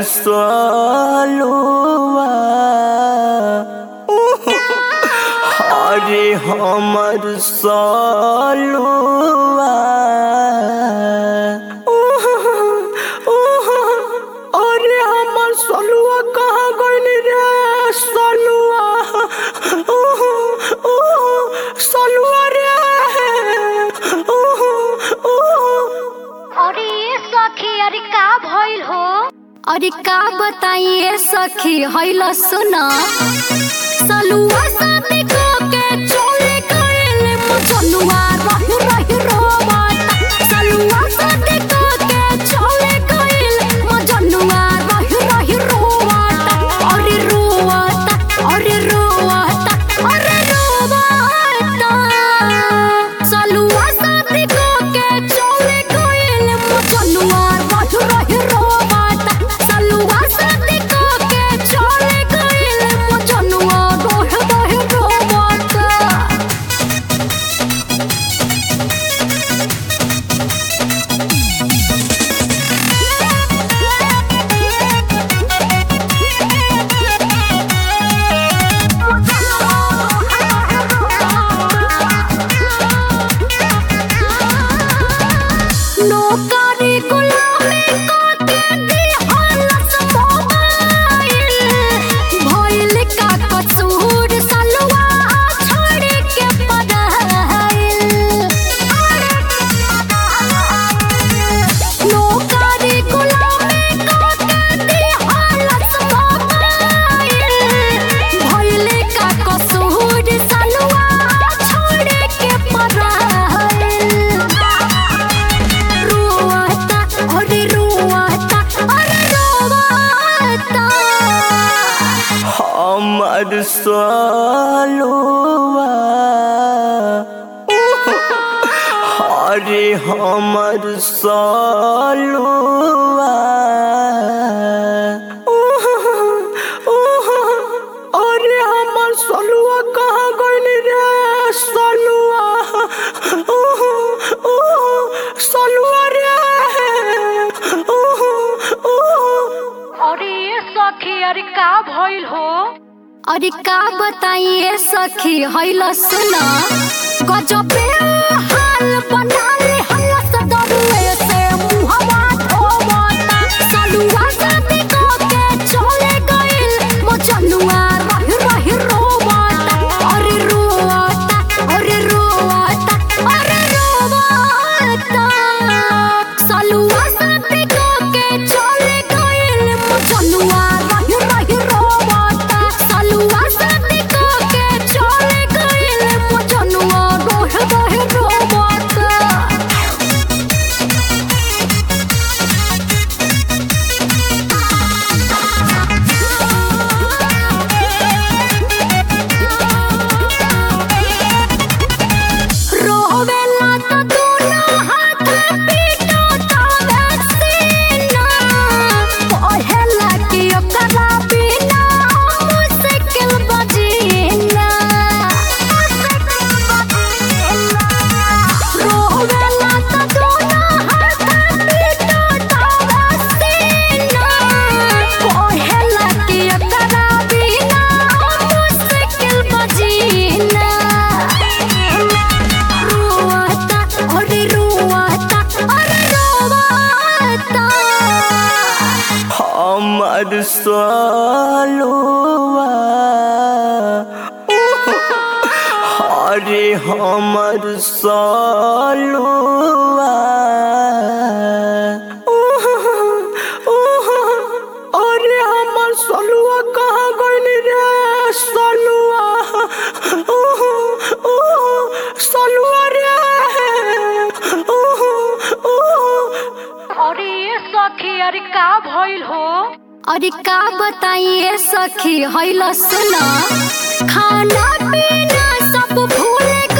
सलुआ अरे हमर सलुआ अरे हमर सलुआ कहाँ गइल रे सलुआ सलुआ रे अरे ये सखी अरे का भइल हो अरे का बताइए सखी हैल सुन सलुआ शादी को के चले गइल मजनुआ रही रही रोवाता सलुआ शादी को के चले गइल मजनुआ रही रही रोवाता अरे रोवाता अरे रोवाता अरे रोवाता सलुआ शादी को के चले गइल मजनुआ रही रही रोवाता सलुआ शादी को के चले गइल मजनुआ रही रही रोवाता नौकरी गुलामी काटे दिहलस मोबाइल भइल का कसूर सलवा छोड़ के पढ़ाइल नौकरी गुलामी काटे दिहलस मोबाइल भइल का कसूर सलवा छोड़ के पढ़ाइल रोवाता अरे रोवाता अरे रोवाता हमर सलुआ अरे हमर सलुआ अरे हमर सलुआ कहाँ गइल रे सलुआ सलुआ रे अरे ये सखी अरे का भइल हो अरे का बताइए सखी हैल सुन गजबे हाल बनाले हल्ला दरुए से मुहवा धोवता सलुआ शादी को के चले गइल मजनुआ रही रही रोवता अरे रोवता अरे रोवता अरे रोवता सलुआ शादी को के चले गइल मजनुआ रही रही रोवता सलुआ शादी को के चले गइल मजनुआ रही रही रोवता रोवेला त दुनो हाथ पीटो तावे सीना पहेला कि ओकरा बिना मुश्किल बजीना रोवेला त दुनो हाथ पीटो तावे सीना पहेला कि ओकरा बिना मुश्किल बजीना रोवाता अरे रोवाता अरे रोवाता हमर सलुआ अरे हमर सलुआ अरे हमर सलुआ कहाँ गइल रे सलुआ सलुआ रे अरे ये सखी अरे का भइल हो अरे का बताइए सखी हैल सुन खाना पीना सब भूल